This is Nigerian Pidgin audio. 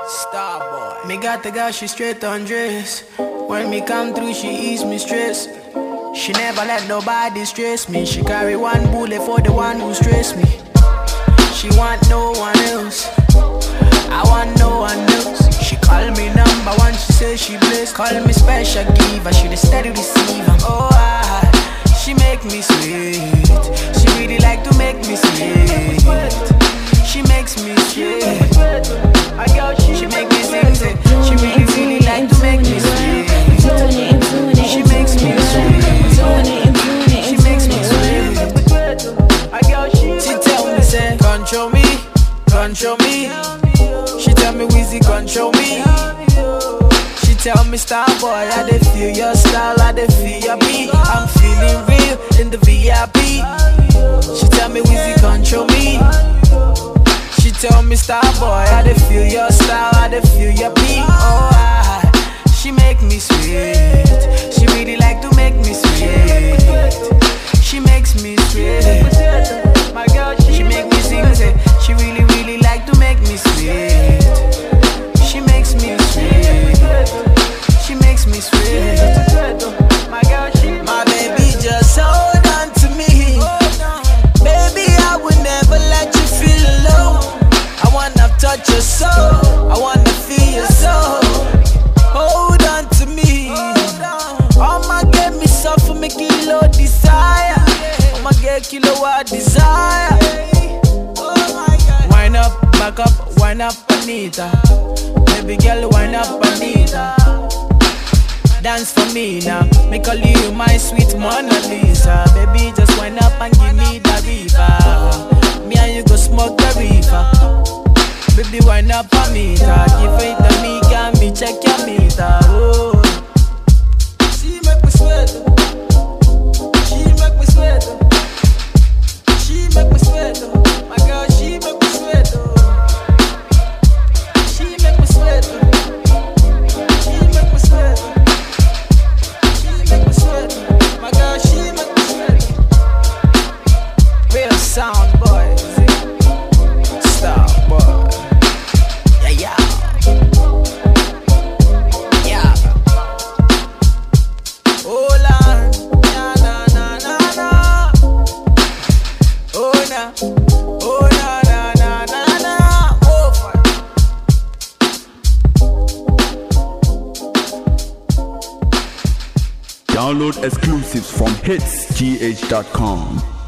Starboy. Me got the girl, she straight on dress. When me come through, she ease me stress. She never let nobody stress me. She carry one bullet for the one who stress me. She want no one else. I want no one else. She call me number one, she say she blessed. Call me special giver, she the steady receiver. Oh, I, she make me sweet. She really like to make me sweet. She makes me sweet. She make me sing, say, she really, really like to make me sweet. She makes me sweet. She makes me sweet. She tell me, say, control me, control me. She tell me, Wheezy, control me. She tell me, star boy, I dey feel your style, I dey feel your beat. I'm feeling real in the VIP. She tell me, Wheezy, control me. She tell me, star boy, I dey feel your style, I dey feel your beat. Oh, I, she make me sweet. She really like to make me sweet. She makes me sweet. She make me sing, say, she really, really like to make me sweet. She makes me sweet. She makes me sweet. My baby just hold on to me. Baby, I will never let you feel alone. I wanna touch your soul. I wanna feel your soul. Hold on to me. I'ma get me suffer, me kilo desire. I'ma get kilowatt desire. Wind up, back up, wind up, Anita. Baby girl, wind up, Anita. Dance for me now. Me call you my sweet Mona Lisa. Baby, just wind up and give me the river. Me and you go smoke the river. Baby, wind up on me, give it to me, can me check your meter. Oh. She make me sweat. She make me sweat. She make me sweat. My girl, she make me sweat. She make me sweat. She make me sweat. She make me sweat. My girl, she make me sweat. Real sound boy. Star boy. Yeah, yeah. Yeah. Hola. Na, na, na, na, na. Oh, na. Oh, na, na, na, na, na. Oh, fuck. Download exclusives from hitsgh.com.